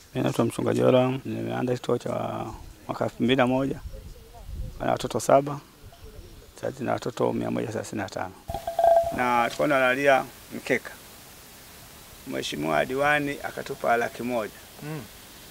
Mimi naitwa mchungaji Yoram, nimeanza kituo cha mwaka elfu mbili na moja na watoto saba sasa na watoto mia moja thelathini na tano na tulikuwa tunalalia mkeka. Mheshimiwa diwani akatupa laki moja Mm.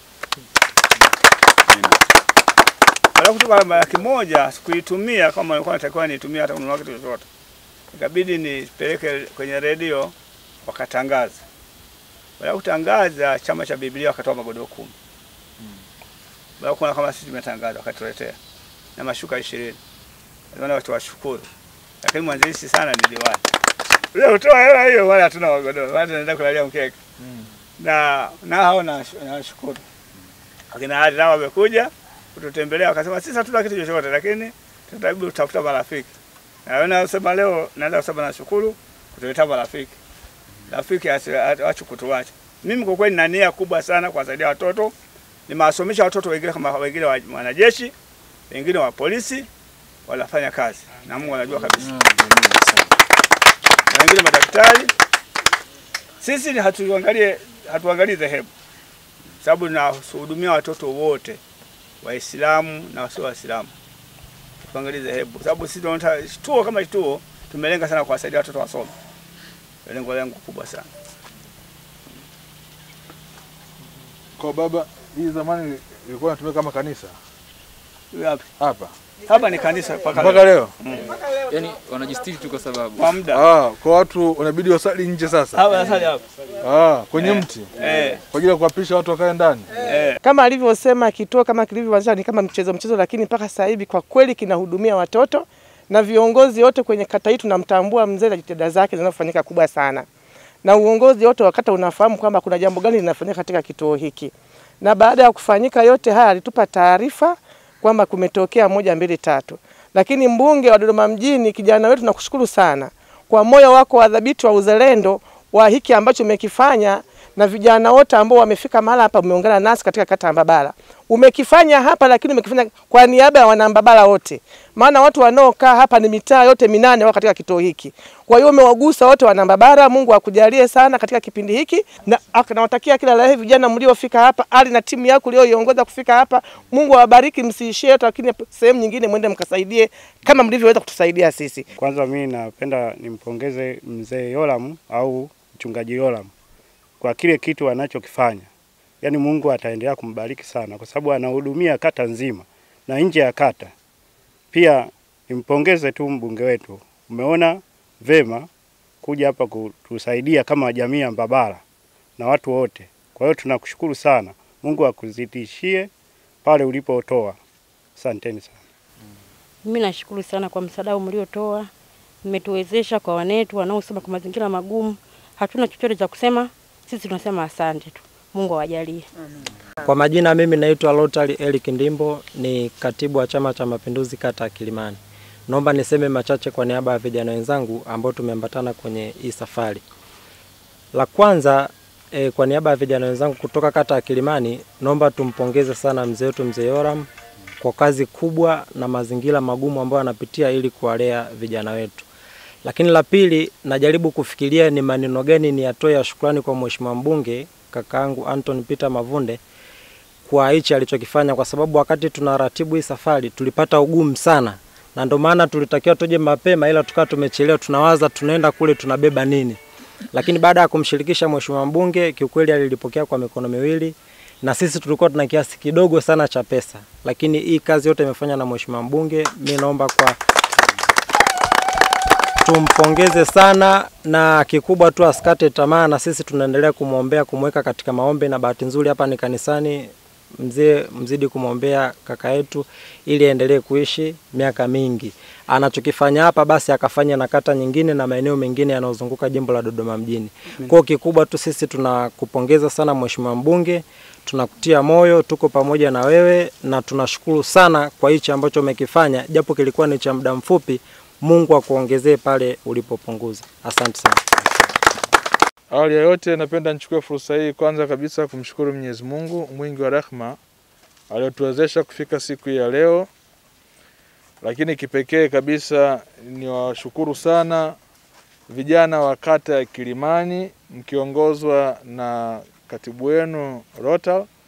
baada ya kutupa laki moja sikuitumia kama nilikuwa natakiwa niitumia hata kununua kitu chochote, ikabidi nipeleke kwenye redio wakatangaza. Baada ya kutangaza, chama cha Biblia wakatoa magodoro kumi baada ya kuona kama sisi tumetangaza, wakatuletea na mashuka ishirini. Ndio watu washukuru, lakini mwanzilishi sana ni diwani. Leo utoa hela hiyo, wala hatuna magodoro, wala tunaenda kulalia mkeka Mm. na na hao na- nawashukuru akina hadi nao wamekuja kututembelea wakasema sisi hatuna kitu chochote, lakini tutajaribu kutafuta marafiki. Na wewe nasema leo naenda kusema nashukuru kutuletea marafiki, rafiki achu kutuacha. Mimi kwa kweli nina nia kubwa sana kuwasaidia watoto, nimewasomesha watoto wengine kama wengine wa wanajeshi, wengine wa polisi, wanafanya kazi na Mungu anajua kabisa na wengine madaktari. Sisi ni hatuangalie hatuangalii dhehebu, sababu tunahudumia watoto wote Waislamu na wasio Waislamu, tuangalie dhehebu, sababu sisi tunaona kituo kama kituo tumelenga sana kuwasaidia watoto wasome, lengo lengo kubwa sana. Kwa baba, hii zamani ilikuwa inatumika kama kanisa Huyu hapa hapa hapa ni kanisa mpaka mpaka leo. leo. yani wanajistiri tu kwa sababu kwa muda Ah, kwa watu unabidi wasali nje sasa. hapa sasa hapa Ah, kwenye mti eh kwa ajili ya kuwapisha watu wakae ndani. eh Kama alivyosema kituo kama kilivyoanzishwa ni kama mchezo mchezo, lakini mpaka sasa hivi kwa kweli kinahudumia watoto na viongozi wote kwenye kata hii tunamtambua mzee na jitihada zake zinazofanyika kubwa sana, na uongozi wote wa kata unafahamu kwamba kuna jambo gani linafanyika katika kituo hiki, na baada ya kufanyika yote haya alitupa taarifa kwamba kumetokea moja mbili tatu, lakini mbunge wa Dodoma mjini, kijana wetu, nakushukuru sana kwa moyo wako wa dhabiti wa uzalendo wa hiki ambacho umekifanya na vijana wote ambao wamefika mahala hapa, umeungana nasi katika kata ya Mbabala. Umekifanya hapa, lakini umekifanya kwa niaba ya wanambabala wote, maana watu wanaokaa hapa ni mitaa yote minane wako katika kituo hiki. Kwa hiyo umewagusa wote wanambabala. Mungu akujalie sana katika kipindi hiki, na ak- nawatakia kila la heri vijana mliofika hapa, ali na timu yako ulioiongoza kufika hapa. Mungu awabariki, msiishie yote, lakini sehemu nyingine mwende mkasaidie kama mlivyoweza kutusaidia sisi. Kwanza mimi napenda nimpongeze mzee Yoram au mchungaji Yoram kwa kile kitu anachokifanya. Yaani Mungu ataendelea kumbariki sana kwa sababu anahudumia kata nzima na nje ya kata. Pia nimpongeze tu mbunge wetu. Umeona vema kuja hapa kutusaidia kama jamii ya Mbabala na watu wote. Kwa hiyo tunakushukuru sana. Mungu akuzidishie pale ulipotoa. Asanteni sana. Mimi nashukuru sana kwa msaada mliotoa, mmetuwezesha kwa wanetu wanaosoma kwa mazingira magumu. Hatuna chochote cha kusema, sisi tunasema asante tu. Mungu awajalie. Kwa majina mimi naitwa Rotary Eric Ndimbo, ni katibu wa Chama cha Mapinduzi kata ya Kilimani. Naomba niseme machache kwa niaba ya vijana wenzangu ambao tumeambatana kwenye hii safari. La kwanza e, kwa niaba ya vijana wenzangu kutoka kata ya Kilimani, naomba tumpongeze sana mzee wetu mzee Yoram kwa kazi kubwa na mazingira magumu ambayo anapitia ili kuwalea vijana wetu. Lakini la pili, najaribu kufikiria ni maneno gani ni atoe ya shukrani kwa mheshimiwa mbunge kakaangu Anton Peter Mavunde kwa hichi alichokifanya, kwa sababu wakati tunaratibu hii safari tulipata ugumu sana, na ndio maana tulitakiwa tuje mapema, ila tukawa tumechelewa, tunawaza tunaenda kule tunabeba nini. Lakini baada ya kumshirikisha mheshimiwa mbunge, kiukweli alilipokea kwa mikono miwili, na sisi tulikuwa tuna kiasi kidogo sana cha pesa, lakini hii kazi yote imefanywa na mheshimiwa mbunge. Mi naomba kwa tumpongeze sana na kikubwa tu asikate tamaa, na sisi tunaendelea kumwombea, kumweka katika maombi, na bahati nzuri hapa ni kanisani, mzee mzidi kumwombea kaka yetu ili aendelee kuishi miaka mingi. Anachokifanya hapa basi akafanya na kata nyingine na maeneo mengine yanayozunguka jimbo la Dodoma mjini. Kwa kikubwa tu sisi tunakupongeza sana mheshimiwa mbunge, tunakutia moyo, tuko pamoja na wewe na tunashukuru sana kwa hichi ambacho umekifanya, japo kilikuwa ni cha muda mfupi. Mungu akuongezee pale ulipopunguza. Asante sana. Awali ya yote napenda nichukue fursa hii kwanza kabisa kumshukuru Mwenyezi Mungu mwingi wa rehema aliyotuwezesha kufika siku hii ya leo, lakini kipekee kabisa niwashukuru sana vijana wa kata ya Kilimani mkiongozwa na katibu wenu Rotal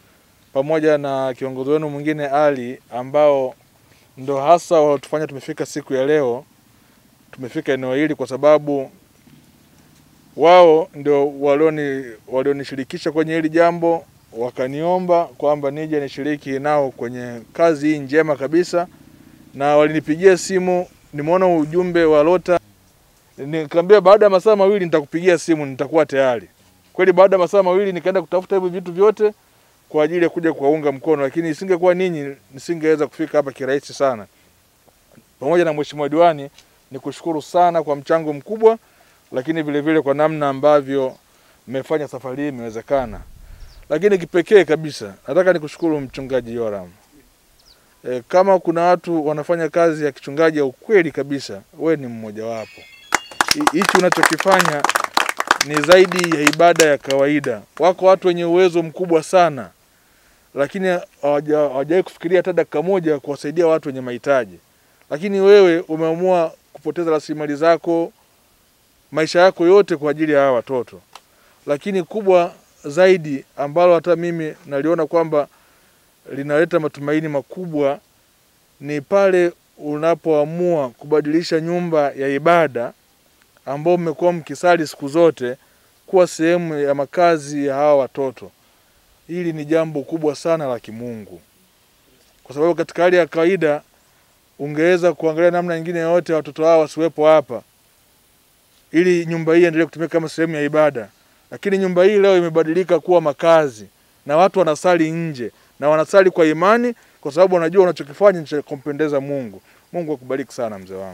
pamoja na kiongozi wenu mwingine Ali, ambao ndo hasa walitufanya tumefika siku ya leo, tumefika eneo hili kwa sababu wao ndio walioni walionishirikisha kwenye hili jambo, wakaniomba kwamba nije nishiriki nao kwenye kazi hii njema kabisa, na walinipigia simu, nimeona ujumbe wa Lota, nikamwambia baada ya masaa mawili nitakupigia simu, nitakuwa tayari. Kweli baada ya masaa mawili nikaenda kutafuta hivi vitu vyote kwa ajili ya kuja kuwaunga mkono, lakini isingekuwa ninyi nisingeweza kufika hapa kirahisi sana. Pamoja na mheshimiwa diwani, nikushukuru sana kwa mchango mkubwa, lakini vile vile kwa namna ambavyo mmefanya safari hii imewezekana. Lakini kipekee kabisa nataka nikushukuru mchungaji Yoram. E, kama kuna watu wanafanya kazi ya kichungaji ya ukweli kabisa, we ni mmojawapo. Hi- Hichi unachokifanya ni zaidi ya ibada ya kawaida. Wako watu wenye uwezo mkubwa sana, lakini hawaja- hawajawahi kufikiria hata dakika moja kuwasaidia watu wenye mahitaji, lakini wewe umeamua kupoteza rasilimali zako, maisha yako yote kwa ajili ya hawa watoto. Lakini kubwa zaidi ambalo hata mimi naliona kwamba linaleta matumaini makubwa ni pale unapoamua kubadilisha nyumba ya ibada ambao mmekuwa mkisali siku zote kuwa sehemu ya makazi ya hawa watoto. Hili ni jambo kubwa sana la kimungu, kwa sababu katika hali ya kawaida ungeweza kuangalia namna nyingine yoyote watoto hawa wasiwepo hapa, ili nyumba hii endelee kutumika kama sehemu ya ibada, lakini nyumba hii leo imebadilika kuwa makazi na watu wanasali nje na wanasali kwa imani, kwa sababu wanajua wanachokifanya ni cha kumpendeza Mungu. Mungu akubariki sana mzee wangu.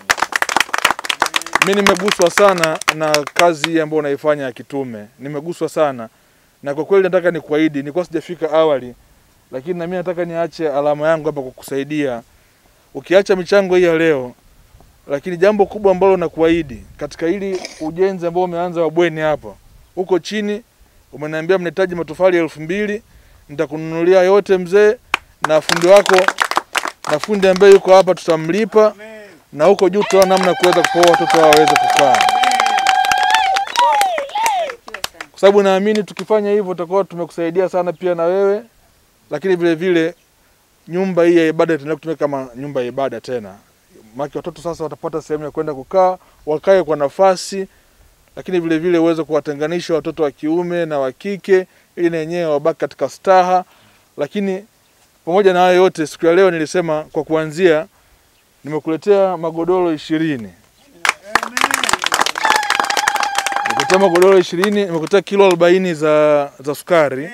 Mi nimeguswa sana na kazi hii ambayo unaifanya ya kitume, nimeguswa sana na kwa kweli nataka nikuahidi, nilikuwa sijafika awali, lakini na mimi nataka niache alama yangu hapa kukusaidia, ukiacha michango hii ya leo. Lakini jambo kubwa ambalo nakuahidi katika hili ujenzi ambao umeanza wa bweni hapa, huko chini umeniambia mnahitaji matofali elfu mbili nitakununulia yote mzee, na fundi wako na fundi ambaye yuko hapa tutamlipa na huko juu tutaona namna ya kuweza kupoa watoto hao waweze kukaa, kwa sababu naamini tukifanya hivyo tutakuwa tumekusaidia sana pia na wewe, lakini vile vile nyumba hii ya ibada itaendelea kutumika kama nyumba ya ibada tena, maana watoto sasa watapata sehemu ya kwenda kukaa, wakae kwa nafasi, lakini vile vile uweze kuwatenganisha watoto wa kiume na wa kike, ili na wenyewe wabaki katika staha. Lakini pamoja na hayo yote, siku ya leo nilisema kwa kuanzia nimekuletea magodoro ishirini nimekuletea magodoro ishirini nimekuletea kilo arobaini za, za sukari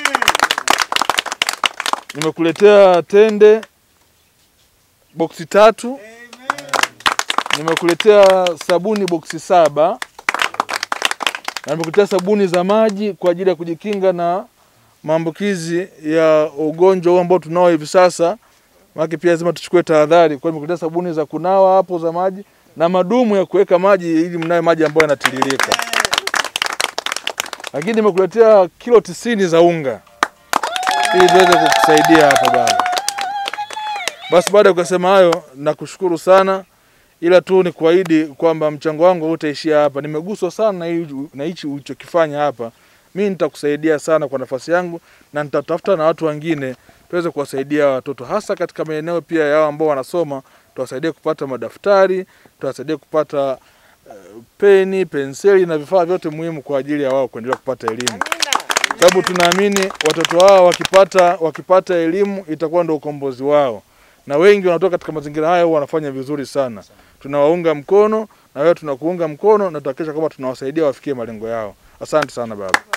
nimekuletea tende boksi tatu nimekuletea sabuni boksi saba na nimekuletea sabuni za maji kwa ajili ya kujikinga na maambukizi ya ugonjwa huu ambao tunao hivi sasa maana pia lazima tuchukue tahadhari. Kwa hiyo nimekuletea sabuni za kunawa hapo za maji na madumu ya kuweka maji ili mnawe maji ambayo yanatiririka. Lakini nimekuletea kilo tisini za unga ili tuweze kukusaidia hapa baba. Basi baada ya kusema hayo, nakushukuru sana, ila tu ni kuahidi kwamba mchango wangu hautaishia hapa. Nimeguswa sana na hii- na hichi ulichokifanya hapa. Mimi nitakusaidia sana kwa nafasi yangu na nitatafuta na watu wengine tuweze kuwasaidia hawa watoto hasa katika maeneo pia yao ambao wanasoma, tuwasaidie kupata madaftari, tuwasaidie kupata uh, peni, penseli na vifaa vyote muhimu kwa ajili ya wao kuendelea kupata elimu, sababu tunaamini watoto wao wakipata wakipata elimu itakuwa ndio ukombozi wao, na wengi wanatoka katika mazingira haya huwa wanafanya vizuri sana. Tunawaunga mkono na wewe tunakuunga mkono na tutahakikisha kwamba tunawasaidia wafikie malengo yao. Asante sana baba.